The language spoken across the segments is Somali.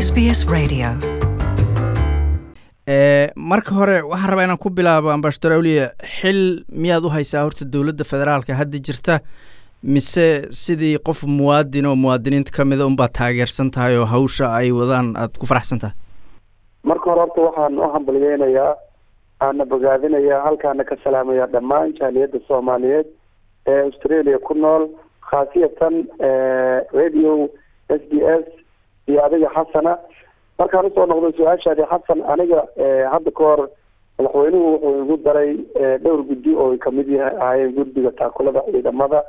SBS Radio. marka hore waxaan rabaa inaan ku bilaabo ambashador awliya xil miyaad u haysaa horta dowladda federaalka hadda jirta mise sidii qof muwaadin oo muwaadiniinta ka mida unbaad taageersan tahay oo hawsha ay wadaan aada ku faraxsan tahay marka hore horta waxaan u hambalyeynayaa aana bogaadinayaa halkaana ka salaamaya dhammaan jaaliyadda soomaaliyeed ee australia ku nool khaasiyatan radio s b s iyo adiga xasana markaan usoo noqdo su-aashaadi xasan aniga hadda ka hor madaxweynuhu wuxuu igu daray dhowr guddi oo kamid ahaayeen guddiga taakulada ciidamada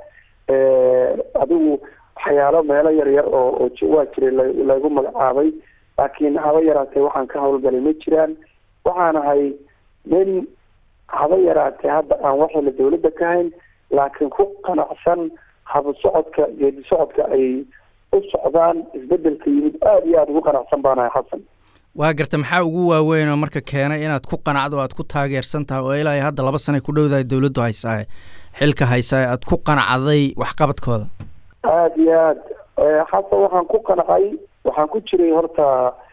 adigu waxyaalo meelo yar yar oo oo waa jiray lagu magacaabay laakiin haba yaraatee waxaan ka hawlgalay ma jiraan waxaan ahay nin haba yaraatee hadda aan waxayla dawladda ka hayn laakiin ku qanacsan haba socodka geedi socodka ay u socdaan isbedelka yimid aada iyo aada ugu qanacsan baanahay xasan waa garta maxaa ugu waaweyn oo marka keenay inaad ku qanacdo aad ku taageersan tahay oo ilaa hadda laba sanay ku dhowdahay dowladdu haysaaye xilka haysaaye aad ku qanacday waxqabadkooda aada iyo aad xasan waxaan ku qancay waxaan ku jiray horta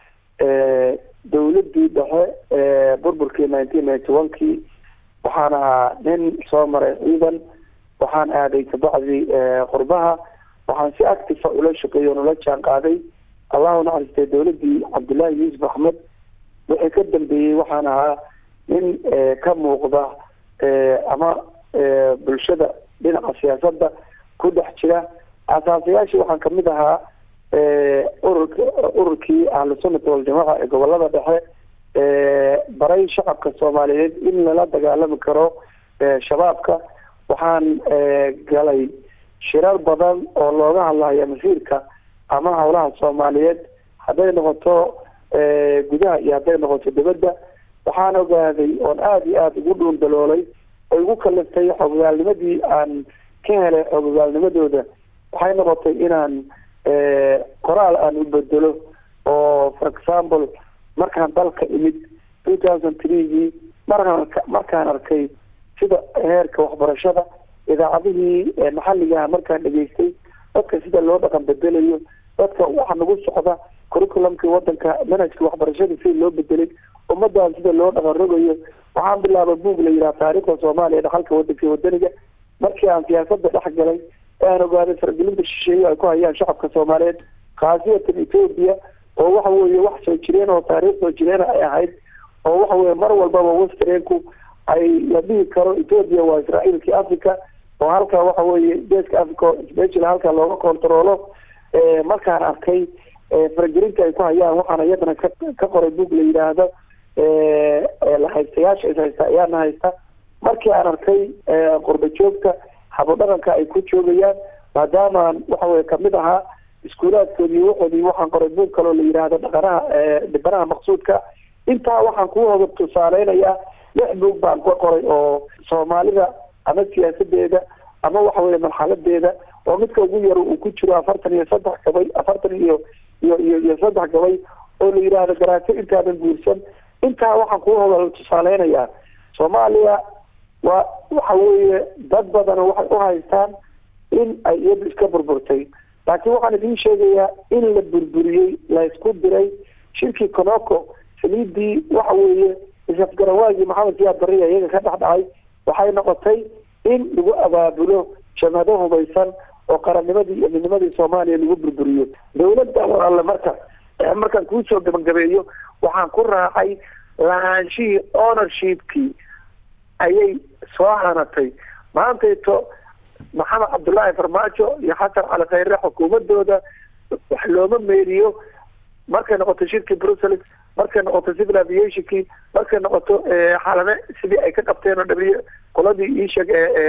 dawladdii dhexe burburkii nineteen ninety one kii waxaan ahaa nin soo maray ciidan waxaan aaday kabacdi qurbaha waxaan si actifa ula shaqeeyey on ula jaan qaaday allahu naxariistay dawladdii cabdullaahi yuusuf axmed wixii ka dambeeyey waxaan ahaa nin ka muuqda ama bulshada dhinaca siyaasadda ku dhex jira asaasayaashii waxaan kamid ahaa ururka ururkii ahlu sunnata waljamaaca ee gobolada dhexe baray shacabka soomaaliyeed in lala dagaalami karo shabaabka waxaan galay shirar badan oo looga hadlayo masiirka ama howlaha soomaaliyeed hadday noqoto gudaha iyo hadday noqoto dibadda waxaan ogaaday oon aada iyo aada ugu dhuundaloolay oo igu kaliftay xogogaalnimadii aan ka helay xogogaalnimadooda waxay noqotay inaan qoraal aan u bedelo oo for example markaan dalka imid two thousand threegii markaan markaan arkay sida heerka waxbarashada idaacadihii maxalligaha markaan dhegaystay dadka sida loo dhaqan bedelayo dadka waxa nagu socda curriculumkii wadanka manhajka waxbarashada sida loo bedelay ummadan sida loo dhaqan rogayo waxaan bilaabay buog la yidhaha taariikhda soomaaliya dhaxalka wadanka wadaniga markii aan siyaasada dhex galay ee aan ogaaday faragelinta shisheeye ay ku hayaan shacabka soomaaliyeed khaasiyatan ethoobia oo waxa weeye wax soo jireen oo taariikh soo jireen ay ahayd oo waxa weye mar walbaba westreenku ay la dhihi karo ethoobia waa israa'iilkii africa oo halka waxa weeye geeska africa special halka looga controlo markaan arkay faragelinta ay ku hayaan waxaana iyadana ka ka qoray book la yidhaahdo lahaystayaasha is haysta ayaana haysta markii aan arkay qurba joogta habodhaqanka ay ku joogayaan maadaamaan waxa weye kamid ahaa iskuulaadkoodii waxoodii waxaan qoray book kaloo la yidhaahdo dhaqanaha dhibanaha maqsuudka intaa waxaan ku hoga tusaaleynayaa lix boog baan ka qoray oo soomaalida ama siyaasadeeda ama waxa weye marxaladeeda oo midka ugu yar uu ku jiro afartan iyo saddex gabay afartan iyo iyo iyo iyo saddex gabay oo la yidhaahdo garaato intaadan guursan intaa waxaan kuu hoga tusaaleynayaa soomaaliya waa waxa weeye dad badan waxay u haystaan in ay iyadu iska burburtay laakiin waxaan idiin sheegayaa in la burburiyey la isku diray shirkii conoco saliidii waxa weeye isafgarawaagii maxamed siyaad bariya iyaga ka dhex dhacay waxay noqotay in lagu abaabulo jamhado hubaysan oo qarannimadii iyo midnimadii soomaaliya lagu burburiyo dawladda alle marka markaan kuusoo gabagabeeyo waxaan ku raacay lahaanshihii ownershipkii ayay soo hanatay maantayto maxamed cabdullaahi farmaajo iyo xasan cali khayre xukuumadooda wax looma meeriyo markay noqoto shirkii brussels markay noqoto civil aviationkii markay noqoto xalame sidii ay ka qabteen oo dhabiye qoladii iisheeg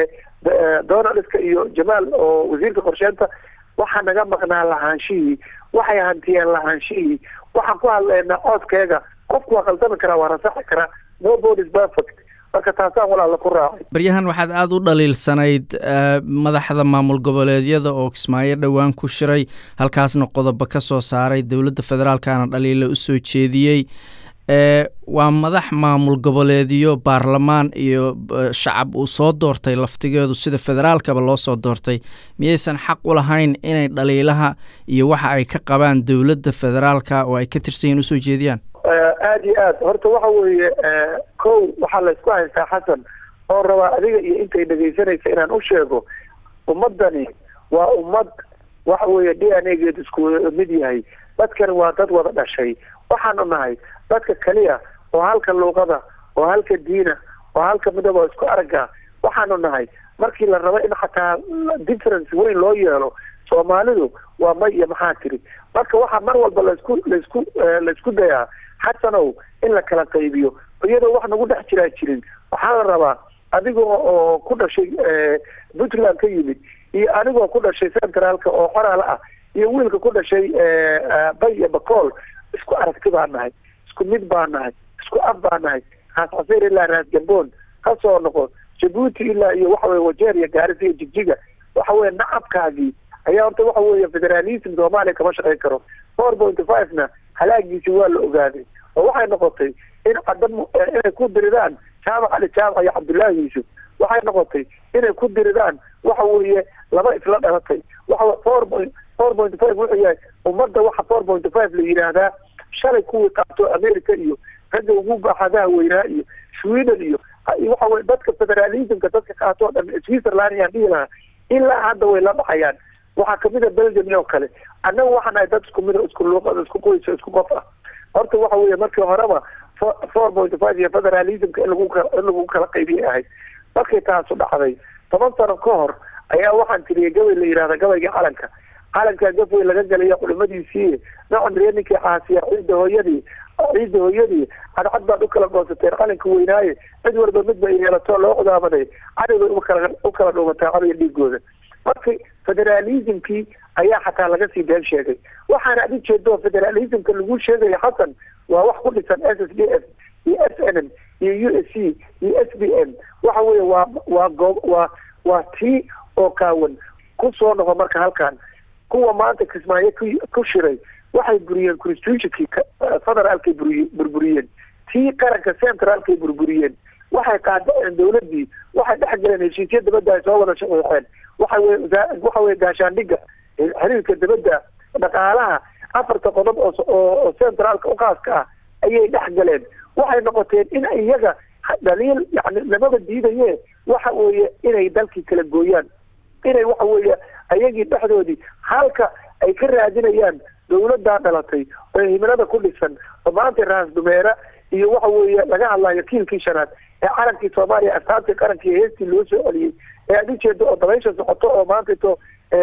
donaldska iyo jamaal oo wasiirka qorsheynta waxaa naga maqnaa lahaanshihii waxay hantiyeen lahaanshihii waxaan ku hadlaynaa coodkeega qofku waa khaldami karaa waa rasaxi karaa nobody is perfect marka taasaan walaala ku raacay baryahan waxaad aada u dhaliilsanayd madaxda maamul goboleedyada oo kismaayo dhowaan ku shiray halkaasna qodobo ka soo saaray dowladda federaalkana dhaliila usoo jeediyey waa madax maamul goboleedyo baarlamaan iyo shacab uu soo doortay laftigeedu sida federaalkaba loo soo doortay miyaysan xaq u lahayn inay dhaliilaha iyo waxa ay ka qabaan dowladda federaalka oo ay ka tirsan yihin usoo jeediyaan aada iyo aad horta waxa weeye kow waxaa laysku haystaa xasan oo rabaa adiga iyo intay dhegaysanaysa inaan u sheego ummadani waa ummad waxa weeye d n a geed isku mid yahay dadkani waa dad wada dhashay waxaanu nahay dadka keliya oo halka luuqada oo halka diina oo halka midaba oo isku aragga waxaanu nahay markii la rabo in xataa difference weyn loo yeelo soomaalidu waa may iyo maxaa tiri marka waxaa mar walba laisku laisku laisku dayaa xasanow in la kala qaybiyo iyadoo wax nagu dhex jiraa jirin waxaa la rabaa adigoo oo ku dhashay puntland ka yimid iyo anigoo ku dhashay centraalka oo xoraala ah iyo wiilka ku dhashay bay iyo bacool isku aragti baa nahay isku mid baa nahay isku af baa nahay raas xaseer ilaa raas gamboon ka soo noqo jabuuti ilaa iyo waxa weye wajeer iyo gaaris iyo jigjiga waxa weye nacabkaagii ayaa horta waxa weeye federalism soomaaliya kama shaqayn karo four pointy five na halaagiisi waa la ogaaday oo waxay noqotay in cadan inay ku diridaan jaamac cali jaamac iyo cabdullaahi yuusuf waxay noqotay inay ku diridaan waxa weeye laba isla dhalatay waxa four point four point five wuxuu yahay ummadda waxa four point five la yidhaahdaa shalay kuwii qaato america iyo ragga ugu baaxadaha weynaa iyo sweden iyo waxa weye dadka federalismka dadka qaato o dhan switzerland ayaan dhihi lahaa ilaa hadda way la dhacayaan waxaa kamid a belgium oo kale annaga waxaan nahay dad isku mid isku luuqada isku qoysa isku qof ah horta waxa weeye markii horeba four point five iyo federalismka in lagu in lagu kala qaybiyay ahayd markay taasu dhacday toban sano ka hor ayaa waxaan tiriyay gabay la yidhahda gabayga calanka calankaa gafwey laga galaya culimadiisii nocan ree ninkii caasiya ciidda hooyadii ciidda hooyadii cadcad baad ukala goosateen qalinka weynaaye cid walba mid ba yeelato loo cudaabaday cadowbay ukala u kala dhuumataa cadowga dhiigooda marka federalismkii ayaa xataa laga sii been sheegay waxaana ad ujeedo federalismka lagu sheegaya xasan waa wax ku dhisan s s d f iyo s n m iyo u s c iyo s b m waxa weeye waa waa goo waa waa tii oo kaawan ku soo noqo marka halkan kuwa maanta kismaayo ku ku shiray waxay buriyeen constitutionkii federaalkay buriy burburiyeen tii qaranka centraalkay burburiyeen waxay qaadaceen dawladii waxay dhex galeen heshiisya dabadda ay soo wada shaqiixeen waxa weye waxa weye gaashaandhiga xiriirka dabadda dhaqaalaha afarta qodob oo oo centraalka uqaaska ah ayay dhex galeen waxay noqoteen in iyaga dhaliil yani lamaba diidaye waxa weeye inay dalkii kala gooyaan inay waxa weeye ayagii dhexdoodii halka ay ka raadinayaan dawladdaa dhalatay oo himilada ku dhisan oo maanta raas dumeera iyo waxa weeye laga hadlayo kiilkii shanaad ee calankii soomaaliya astaantii qarankii heestii loo soo celiyey ee aad ujeedo oo dabaysha socoto oo maanta ito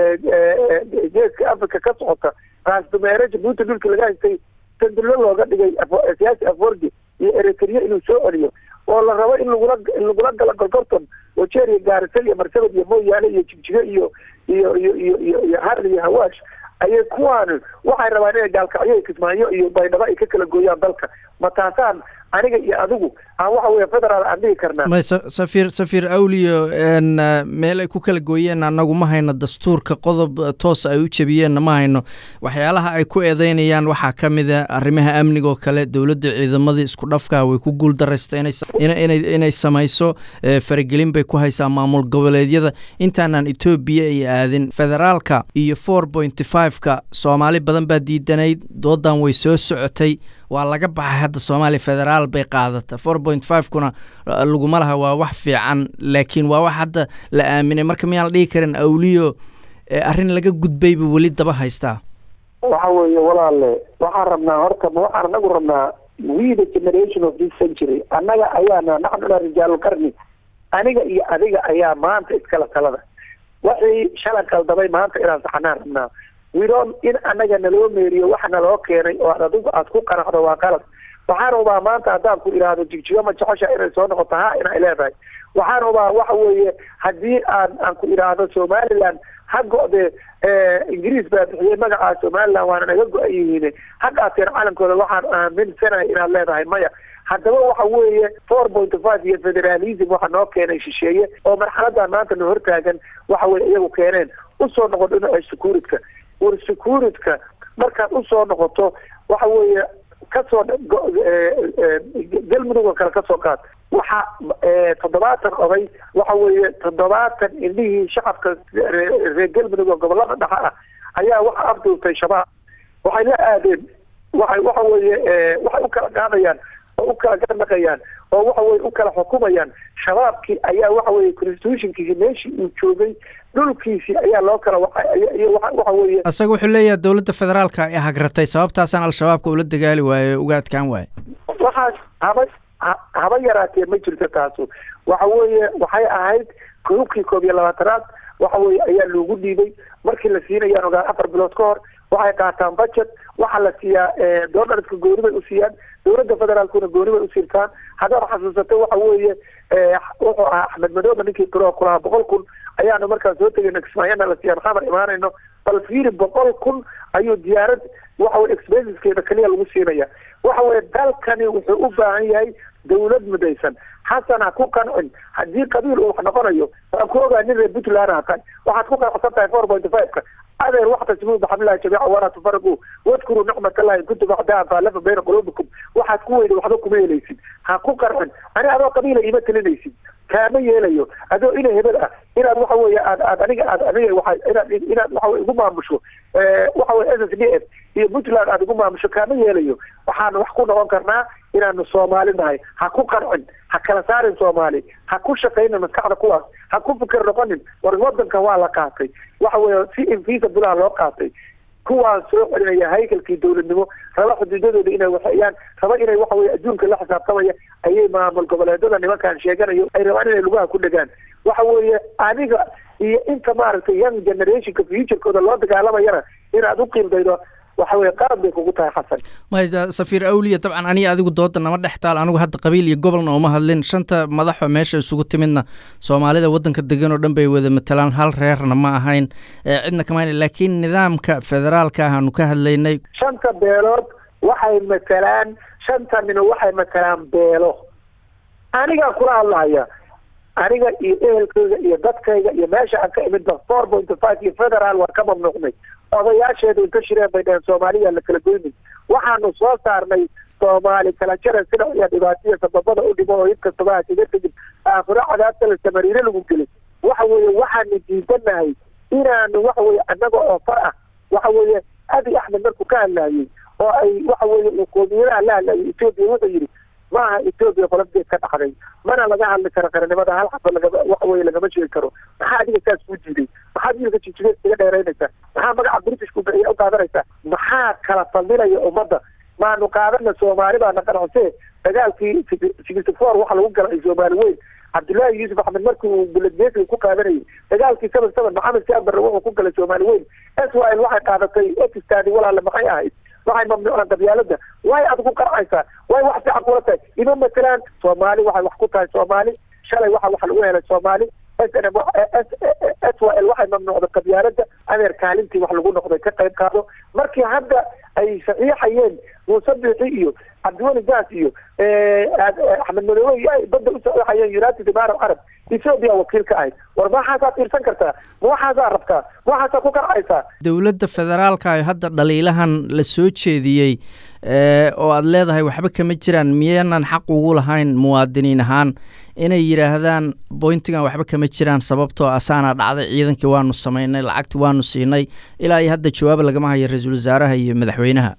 geeska africa ka socota raas dumeere jabuuti dhulkii laga haystay sandulo looga dhigay siyaasi aforgi iyo eritrea inuu soo celiyo oo la rabo in lagula in lagula galo golgorton wajeer iyo gaarisa iyo marsabad iyo mooyaane iyo jigjigo iyo iyo iyo iyo iyo iyo har iyo hawaash ayay kuwaani waxay rabaan inay gaalkacyo kismaayo iyo baydhabo ay ka kala gooyaan dalka ma taasaan aniga iyo adigu aan waxa weye federaal aan dhigi karnaa may safiir safiir awliyo meel ay ku kala gooyeen annagu ma hayno dastuurka qodob toos ay u jebiyeenna ma hayno waxyaalaha ay ku eedeynayaan waxaa ka mid a arrimaha amniga oo kale dowladda ciidamadii isku dhafka way ku guul daraysta inay inay samayso faragelin bay ku haysaa maamul goboleedyada intaanaan etoobiya ay aadin federaalka iyo four pointy five-ka soomaali badan baa diidanayd doodan way soo socotay waa laga baxay hadda soomaaliya federaal bay qaadata four point five kuna laguma laha waa wax fiican laakiin waa wax hadda la aaminay marka miyaan la dhihi karin awliyo arrin laga gudbayba weli daba haystaa waxa weeye walaale waxaan rabnaa horta ma waxaan anagu rabnaa we the generation of this century annaga ayaana naxnuna rijaalulqarni aniga iyo adiga ayaa maanta iskala talada waxii shalay qaldamay maanta inaan saxanaan rabnaa widon in annaga naloo meeriyo waxa naloo keenay oo ad adigu aad ku qanacdo waa qalad waxaan ubaa maanta haddaan ku idhaahdo jigjigo ma jecesha inay soo noqoto ha inay leedahay waxaan ubaa waxa weeye haddii aan aan ku idhaahdo somaliland ha go-de ingiriis baa bixiyey magacaa somaliland waana naga go-an yihiin ha qaateen calankooda waxaan aaminsanahay inaad leedahay maya haddaba waxa weeye four point five iyo federalism waxa noo keenay shisheeye oo marxaladan maanta na hortaagan waxa weye iyagu keeneen usoo noqon dhinaca secuuritka war secuuritka markaad usoo noqoto waxa weeye kasoo galmudug oo kale kasoo qaad waxa toddobaatan oday waxa weeye toddobaatan indhihii shacabka reer galmudug oo gobolada dhexe ah ayaa waxa afduurtay shabaab waxay la aadeen waxay waxa weeye waxay u kala qaadayaan oo u kala garnaqayaan oo waxa weye u kala xukumayaan shabaabkii ayaa waxa weye constitutionkiisi meeshii uu joogay dhulkiisii ayaa loo kala waxa weeye isaga wuxuu leeyahay dowladda federaalka ay hagratay sababtaasaan al-shabaabka ula dagaali waaye uga adkaan waaye waxaas haba haba yaraatee ma jirto taasu waxa weeye waxay ahayd koobkii koob iyo labaatanaad waxa weye ayaa loogu dhiibay markii la siinayaan ogaa afar bilood ka hor waxay qaataan budget waxaa la siiyaa doolaradka gooni bay u siiyaan dowladda federaalkuna gooni bay usiirtaan haddaad xasuusatay waxa weeye wuxuu ahaa axmed madoobe ninkii tiro kulahaa boqol kun ayaanu markaan soo tegayno kismaayana la siiyaan xamar imaanayno bal fiiri boqol kun ayuu diyaarad waxa weye expenseskeeda keliya lagu siinaya waxa weye dalkani wuxuu u baahan yahay dawlad mudaysan xasan ha ku qancin haddii qabiil uu wax noqonayo waan ku ogaa nin reer puntland ha tahay waxaad ku qanacsan tahay four point five-ka adeer waxtasmuu baxamlahi jamiica walaa tufariquu wadkuruu nicmat allahi kuntum acdaa faalafa bayna quluubikum waxaad ku weyda waxba kuma helaysid ha ku qarcin ani adoo qabiila ima telinaysid kaama yeelayo adoo ina hebel ah inaad waxa weeye aad aad aniga aad aniga waa inaad inaad waxa weye igu maamusho waxa weye s s d f iyo puntland aad igu maamusho kaama yeelayo waxaanu wax ku noqon karnaa inaanu soomaali nahay ha ku qarcin ha kala saarin soomaali ha ku shaqaynin maskaxda kuwaas ha ku fikir noqonin war wadanka waa la qaatay waxa weeye si infeasabulaha loo qaatay kuwaan soo celinaya haykalkii dowladnimo raba xuduudadooda inay waxeeyaan raba inay waxa weye adduunka la xisaabtamaya ayay maamul goboleedada nimankaan sheeganayo ay rabaan inay lugaha ku dhegaan waxa weeye aniga iyo inta maaragtay young generationka futurekooda loo dagaalamayana inaad u qiildaydo waxa weye qaab bay kugu tahay xasan may safiir awliya dabcan aniga adigu dooda nama dhex taal anigu hadda qabiil iyo gobolna uma hadlin shanta madaxo meesha isugu timidna soomaalida waddanka degan oo dhan bay wada matalaan hal reerna ma ahayn cidna kama laakiin nidaamka federaalka ahaanu ka hadlaynay shanta beelood waxay matalaan shanta nino waxay matalaan beelo anigaa kula hadlahaya aniga iyo ehelkayga iyo dadkayga iyo meesha aan ka imidba four point five iyo federaal waan ka mamnuucnay odayaasheedu inta shireen bay dhaheen soomaaliya la kala goynin waxaanu soo saarnay soomaali kala jara sida iyo dhibaataya sababada u dhimo oo id kastaba hasiga tegin aakhiro cadaabta la samariire lagu gelin waxa weeye waxaanu diidanahay inaanu waxa weye annaga oo far ah waxa weeye abi axmed markuu ka hadlaayey oo ay waxa weeye qoomiyadaha la hadlaayay etoobiya wuxuu yidhi maaha etoobiya qolabdeed ka dhacday mana laga hadli karo qaranimada hal xaba lagama waxa weye lagama sheegi karo maxaa adiga saas kuu diiday maxaad wiilka jijigeed iga dheeraynaysaa maxaa magaca britishku u qaadanaysaa maxaa kala fadilaya ummadda maanu qaadana soomaali baana qanacse dagaalkii sixty four waxa lagu galay soomaali weyn cabdullaahi yuusuf axmed markii uu buladbeesiga ku qaadanayay dagaalkii seven seven maxamed siabarre wuxuu ku galay soomaali weyn swl waxay qaadatay ekistaadi walaale maxay ahayd waxay mamnuucaan qabyaalada way aad ku qarcaysaa way wax fiican kula tahay ima matelaan soomaali waxay wax ku tahay soomaali shalay waxa wax lagu helay soomaali s n m s y l waxay mamnuucday qabyaalada adeer kaalintii wax lagu noqday ka qayb qaado markii hadda ay saxiixayeen muuse biixi iyo cabdiweli gaas iyo axmed madoobe iyo ay badda u saxiixayeen united imaarab carab ethoobia wakiil ka ahayd war ma waxaasaa fiirsan kartaa ma waxaasaa rabtaa ma waxaasaa ku qarcaysaa dowladda federaalka hadda dhaliilahan la soo jeediyey oo aada leedahay waxba kama jiraan miyaanan xaq ugu lahayn muwaadiniin ahaan inay yidhaahdaan boyntigan waxba kama jiraan sababtoo asaana dhacday ciidankii waanu samaynay lacagti waanu siinay ilaa iyo hadda jawaab lagama hayo ra-iisul wasaaraha iyo madaxweynaha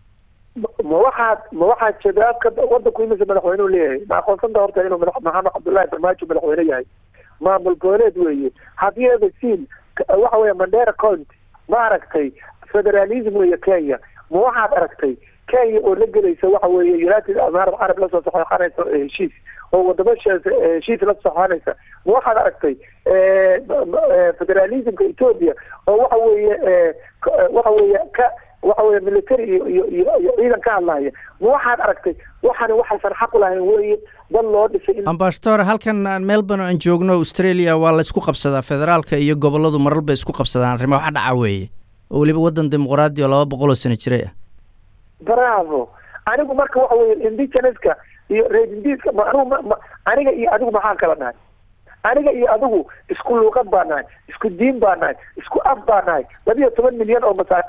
ma waxaad ma waxaad jawaabka wadanku imise madaxweynuhu leeyahay ma aqoonsanta horta inuu madax maxamed cabdullaahi farmaajo madaxweyne yahay maamul goboleed weeye haddii evasin waxa weeye mandera county ma aragtay federalism weeye kenya ma waxaad aragtay kenya oo la gelaysa waxa weeye united imaarab carab lasoo saxeixanaysa heshiis oo wadamo heshiis la saxeixanaysa ma waxaad aragtay federalismka ethoopia oo waxa weeye waxa weeye ka waxa weye military iyo iyo iyo iyo ciidan ka hadlaya ma waxaad aragtay waxaana waxaysan xaq u lahayn weeye dad loo dhisay ambassador halkan melbourne aan joogno australia waa la isku qabsadaa federaalka iyo goboladu marar bay isku qabsadaan arrimo wax dhaca weeye oo weliba waddan dimuqraadi oo laba boqol oo sano jiray ah bravo anigu marka waxa weye indigeneska iyo reerindiska ma anigu ma aniga iyo adigu maxaan kala nahay aniga iyo adigu isku luuqad baa nahay isku diin baa nahay isku af baa nahay labiyo toban milyan oo masaakiina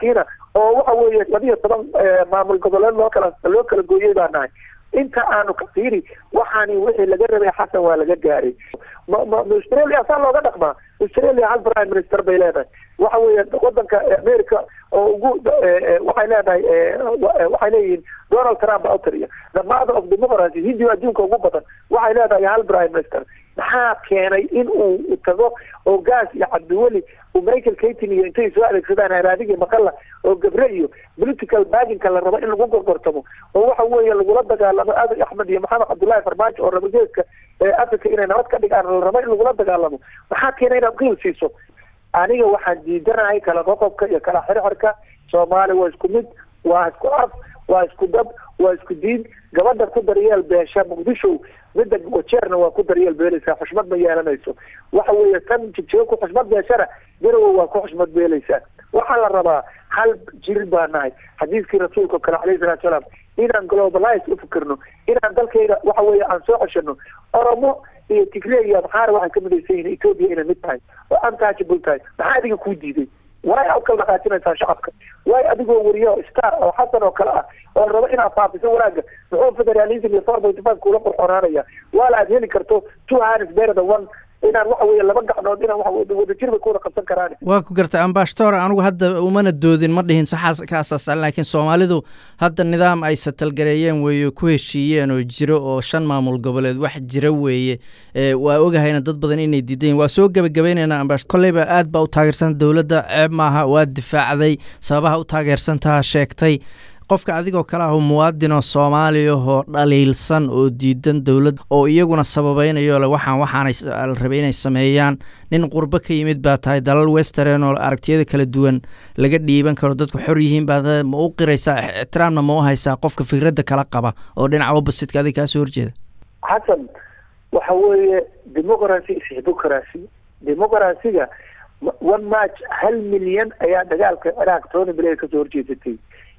oo waxa weeye labiyo toban maamul goboleed loo kala loo kala gooyey baa nahay inta aanu ka fiiri waxaani wixii laga rabay xasan waa laga gaaray ma ma australia saa looga dhaqmaa australia hal prime minister bay leedahay waxa weeye wadanka america oo ugu waxay leedahay waxay leeyihiin donald trump baa utariya the mother of democracy hindiga adduunka ugu badan waxay leedahay hal prime minister maxaa keenay in uu tago oo gaas iyo cabdiweli uu michael katin iyo intay soo adeegsadaan haraadiga maqala oo gabre iyo political baginka la rabo in lagu gorgortamo oo waxa weeye lagula dagaalamo abiy axmed iyo maxamed cabdullahi farmaajo oo raba geeska africa inay nabad ka dhigaan la rabo in lagula dagaalamo maxaa keenay inaad qiil siiso aniga waxaan diidanahay kala qoqobka iyo kala xirxirka soomaali waa isku mid waa isku af waa isku dab waa isku diin gabadha ku daryeel beesha muqdisho midda wajeerna waa ku daryeel beelaysaa xushmad ma yeelanayso waxa weeye tan jigjigo ku xushmad beeshana garowe waa ku xushmad beelaysaa waxaa la rabaa hal jir baa nahay xadiiskii rasuulka kale calayhi salatu salaam inaan globalize u fikirno inaan dalkayga waxa weeye aan soo ceshano oromo iyo tigre iyo maxaana waxay ka midaysan yihiin ethoopia inay mid tahay oo untouchable tahay maxaa adiga kuu diiday waay u kala dhaqaajinaysaa shacabka waay adigoo wariyo star oo xasan oo kale ah oo rabo inaad faafiso wanaaga muxuu federalism iyo four point five kula qurxonaanaya waala aad heli karto two hands better than one inaan waxa weeye laba gacnood inaan waxa wadajir bay kuwada qabsan karaan waa ku gartay ambashtor anigu hadda umana doodin ma dhihin saxaas ka asaasan laakiin soomaalidu hadda nidaam ay satalgareeyeen weeye ku heshiiyeen oo jiro oo shan maamul goboleed wax jira weeye waa ogahayna dad badan inay diidayin waa soo gebagabaynaynaa ambash kolleyba aad baa u taageersan dowladda ceeb maaha waa difaacday sababaha u taageersantaha sheegtay qofka adigoo kale ah muwaadin oo soomaaliya oo dhaliilsan oo diidan dowlad oo iyaguna sababaynayo le waxaan waxaanay la rabay inay sameeyaan nin qurbo ka yimid baa tahay dalal western oo aragtiyada kala duwan laga dhiiban karo dadku xor yihiin baa ma u qiraysaa ixtiraamna ma u haysaa qofka fikradda kala qaba oo dhinaca oppositka adiga kaasoo horjeeda xasan waxa weeye democracy is hypocracy democracyga one match hal milyan ayaa dagaalka ciraaq tony blair kasoo horjeesatay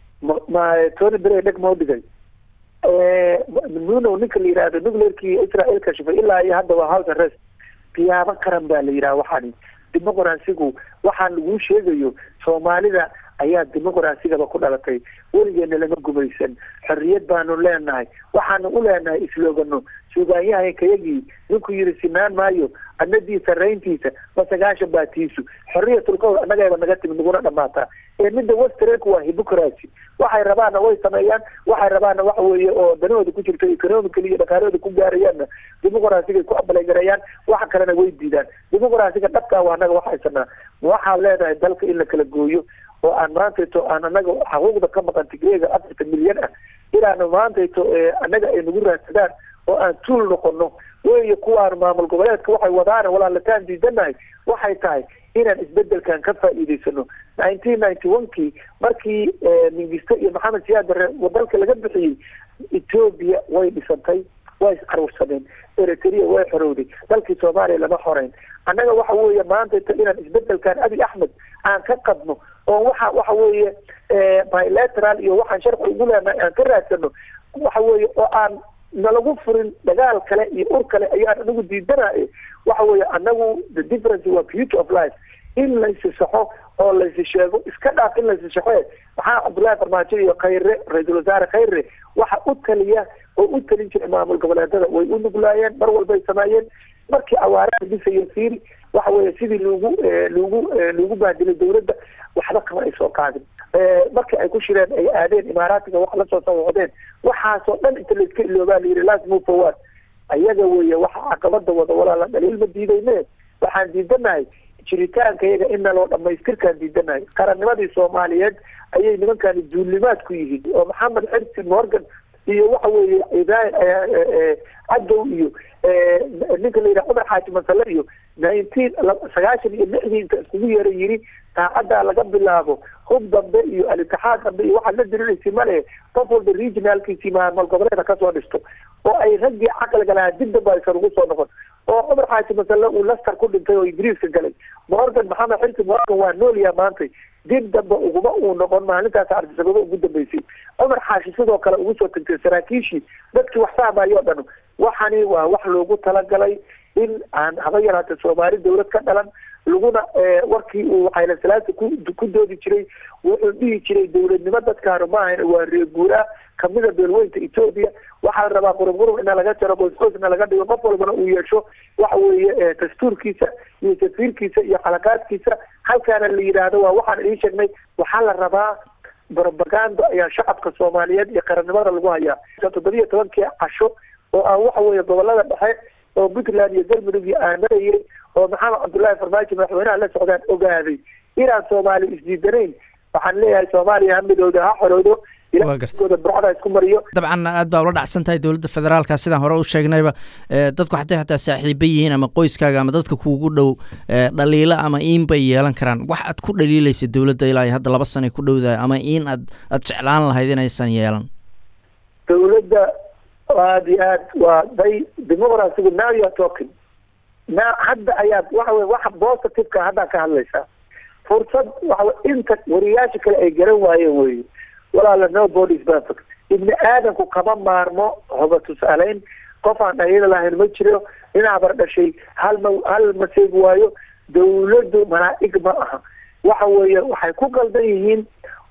ma tony blair dheg moo dhigay nuno ninka la yihahdo nuclearkii israel kashifay ilaa iyo hadda waa house arrest qiyaamo qaran baa la yidhaha waxaani dimuqraasigu waxaan laguu sheegayo soomaalida ayaa dimuqraasigaba ku dhalatay weligeena lama gumaysan xorriyad baanu leenahay waxaanu u leenahay isloogano suugaanyahaynkayagii ninkuu yidhi sinaan maayo adnadii sarayntiisa ma sagaashan baa tiisu xorriyatulqowl annagayba naga timid naguna dhamaataa ee midda westernku waa hypocracy waxay rabaanna way sameeyaan waxay rabaanna waxa weeye oo danahooda ku jirto economically iyo dhaqaalahooda ku gaarayaanna dimuqrasigay ku abaleygareeyaan waxa kalena way diidaan dimuqrasiga dhabkaa waa annaga waxaysanaa waxaan leenahay dalka in la kala gooyo oo aan maantayto aan anaga xuquuqda ka maqan tigreega afartan milyan ah inaanu maantayto annaga ay nagu raadsadaan oo aan tuul noqono weeye kuwaan maamul goboleedka waxay wadaan walaalataan diidanahay waxay tahay inaan isbedelkan ka faa'iidaysano nineteen ninety one kii markii mingiste iyo maxamed siyaad bare dalka laga bixiyey ethoobia way dhisantay way iscarursadeen eritrea way xorowday dalkii soomaaliya lama xoreyn annaga waxa weeye maantayto inaan isbedelkan abiy axmed aan ka qadno oo waxa waxa weeye bilateral iyo waxaan sharci ugu leenahay aan ka raadsano waxa weeye oo aan nalagu furin dagaal kale iyo ur kale ayaan anagu diidanaye waxa weeye anagu the difference waa beauty of life in laysi saxo oo laysi sheego iska dhaaf in laysi saxo maxaa cabdullaahi farmaajo iyo khayre ra-iisul wasaare khayre waxa u taliya oo u talin jiray maamul goboleedada way u nuglaayeen mar walbay sameeyeen markii awaaraha dhisayo fiiri waxa weeye sidii lagu lagu lagu baadilay dawladda waxba kama ay soo qaadin markii ay ku shireen ay aadeen imaaraatiga wax lasoo sawocdeen waxaasoo dhan inta layska iloobaa la yidhi last move forward ayaga weeye waxa caqabada wada walaala dhaliil ma diidayne waxaan diidanahay jiritaanka iyaga in naloo dhamaystirkaan diidanahay qarannimadii soomaaliyeed ayay nimankani duulimaad ku yihiin oo maxamed xirsi morgan iyo waxa weeye cadow iyo ninka la yidhaha cumar xaaji masale iyo nineteen sagaashan iyo lixdii inta iskugu yeera yiri saacaddaa laga bilaabo hub dambe iyo al-itixaad dambe iyo waxaad la diriraysi male qof walba regionalkiisii maamul goboleeda kasoo dhisto oo ay raggii caqliga lahaa dib damba aysan ugu soo noqon oo cumar xaaji masale uu laster ku dhintay oo ingiriiska galay morgan maxamed xirsi morgan waa noolyaa maantay dib damba uguma uu noqon maalintaas artisababa ugu dambeysay cumar xaashi sidoo kale ugu soo tagtay saraakiishii dadkii wax fahmayo o dhan waxani waa wax loogu talagalay in aan haba yaraata soomaali dawlad ka dhalan laguna warkii uu xayla salaasa ku ku doodi jiray wuxuu dhihi jiray dowladnimo dadkaanu ma ahayn waa reeguuraa kamida beelweynta etoobiya waxaa la rabaa qurub qurub ina laga jaro qoysqoysna laga dhigo qof walbana uu yeesho waxa weeye dastuurkiisa iyo safiirkiisa iyo xalaqaadkiisa halkaana la yidhaahdo waa waxaan idiin sheegnay waxaa la rabaa brobaganda ayaa shacabka soomaaliyeed iyo qarannimada lagu hayaa toddobiyo tobankii casho oo aan waxa weeye gobolada dhexe oo puntland iyo galmudug iyo aan marayay oo maxamed cabdullaahi farmaajo madaxweynaha la socdaan ogaaday inaan soomaali isdiidanayn waxaan leeyahay soomaaliya ha midowda ha xorowdo ilaaooda burcada isku mariyo dabcan aad baa ula dhacsan tahay dowladda federaalka sidaan hore u sheegnayba dadku xatay xataa saaxiiba yihiin ama qoyskaaga ama dadka kuugu dhow dhaliilo ama iin bay yeelan karaan wax aad ku dhaliilaysa dowladda ilaa hadda laba sanay ku dhowdahay ama iin aad aad jeclaan lahayd inaysan yeelan dowladda aad iyo aad waa day demoqracigu now you are talking na hadda ayaad waxa wey waxa positiveka haddaa ka hadlaysaa fursad waxa inta wariyaasha kale ay garan waayeen wey walaala no body is perfect ibni aadamku kama maarmo hoba tusaaleyn qof aan dhaliila lahayn ma jiro dhinac bar dhashay hal ma hal ma seegi waayo dawladdu malaa'ig ma aha waxa weeye waxay ku qaldan yihiin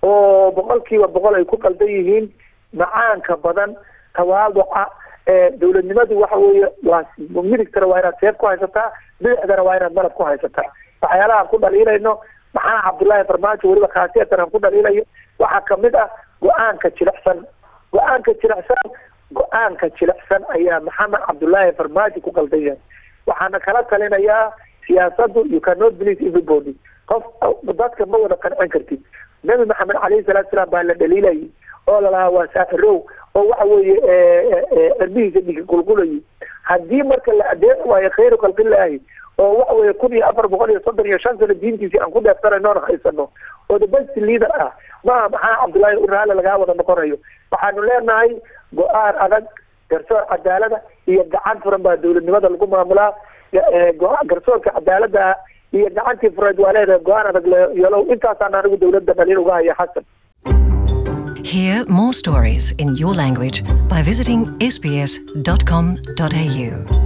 oo boqolkiiba boqol ay ku qaldan yihiin macaanka badan tawaaduca dowladnimadu waxa weeye waa midigtana waa inaad seef ku haysataa bidixdana waa inaad malab ku haysataa waxyaalahaan ku dhaliilayno maxaa cabdullaahi farmaajo weliba khaasiyatan aan ku dhaliilayo waxaa kamid ah go-aanka jilicsan go-aanka jilicsan go-aanka jilicsan ayaa maxamed cabdullaahi farmaajo ku qaldan yahay waxaana kala talinayaa siyaasadu you cannot believe everybody qof dadka ma wada qancin kartid nabi maxamed calayhi salatu salaam baa la dhaliilayay oo lalahaa waa saaxirow oo waxa weeye cirbihiisa dhigi qulqulayay haddii marka la adeeci waayo khayru khalqillaahi oo waxa weeye kun iyo afar boqol iyo soddon iyo shan sano diintiisii aan ku dheefsanayno oon haysano oo the best leader ah maaha maxaa cabdullaahi uraale lagaa wada noqonayo waxaanu leenahay go-aan adag garsoor cadaalada iyo gacan furan baa dowladnimada lagu maamulaa garsoorka cadaalada iyo gacantii fureed waa leedahay go-aan adag yeelow intaasaan anigu dowladda dhaliil uga haya xasan Hear more stories in your language by visiting sbs.com.au.